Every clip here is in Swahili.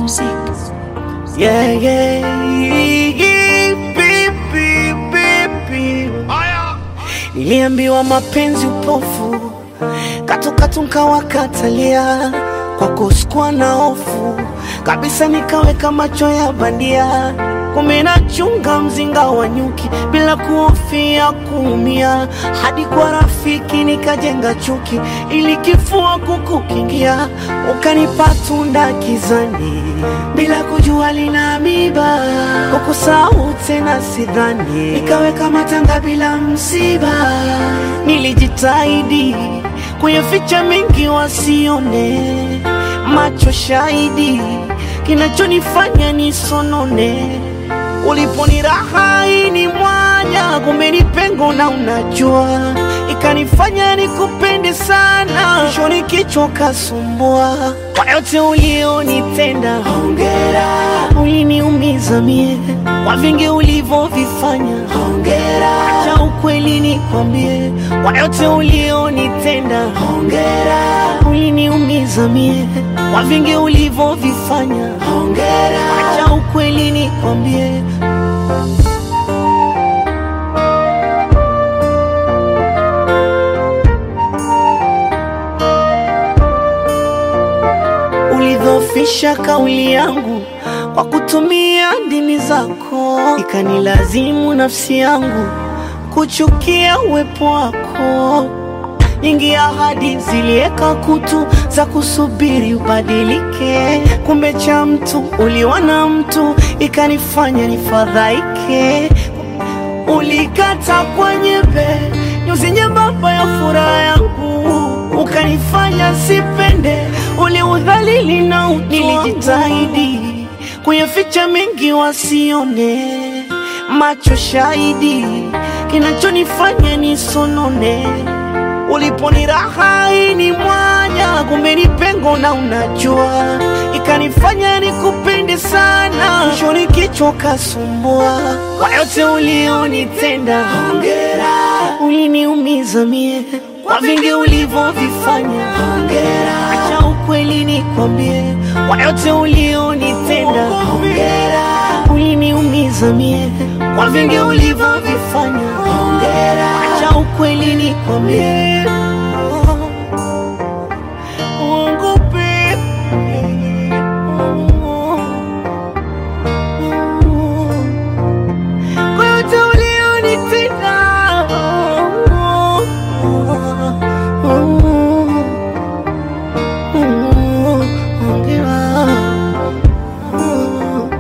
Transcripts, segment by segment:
music. Yeah, yeah, yeah, baby, baby. Niliambiwa mapenzi upofu, katukatu nkawakatalia, kwako sikuwa na hofu kabisa, nikaweka macho ya bandia, kumbe nachunga mzinga wa nyuki bila kuhofia kuumia, hadi kwa rafiki nikajenga chuki, ili kifua kukukingia, ukanipa tunda kizani bila kujua lina miba, kukusahau tena sidhani, nikaweka matanga bila msiba, nilijitahidi kuyaficha mengi wasione, macho shahidi, kinachonifanya nisonone uliponiraha ni mwanya, kumbe ni pengo na unajua, ikanifanya nikupende sana, mwishoni kichwa kasumbua. Kwa yote ulionitenda, hongera, uliniumiza mie, kwa vingi ulivyovifanya, hongera, acha ukweli nikwambie, kwa yote ulionitenda, hongera, uliniumiza mie, kwa vingi ulivyovifanya, hongera, acha ukweli nikwambie. ulidhofisha kauli yangu kwa kutumia ndimi zako, ikanilazimu nafsi yangu kuchukia uwepo wako. Nyingi ahadi zilieka kutu za kusubiri ubadilike, kumbe cha mtu uliwa na mtu, ikanifanya nifadhaike. Ulikata kwa nyembe nyuzi nyembamba ya furaha yangu, ukanifanya sipende, uliudhalili na utu. Nilijitahidi kuyaficha mengi wasione, macho shahidi, kinachonifanya nisonone. Uliponiraha ni mwanya, kumbe ni pengo na unajua, ikanifanya nikupende sana, mwishoni kichwa kasumbua. Kwa yote ulionitenda, hongera, uliniumiza mie, kwa vingi ulivyovifanya, hongera, acha ukweli nikwambie, kwa yote ulionitenda, hongera, uliniumiza mie, kwa vingi ulivyovifanya, hongera, acha ukweli nikwambie. Mungu baby, kwa yote ulionitenda, hongera.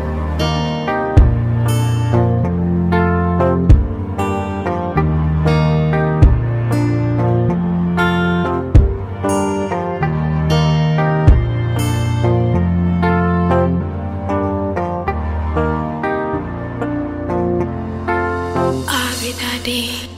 Avidadi.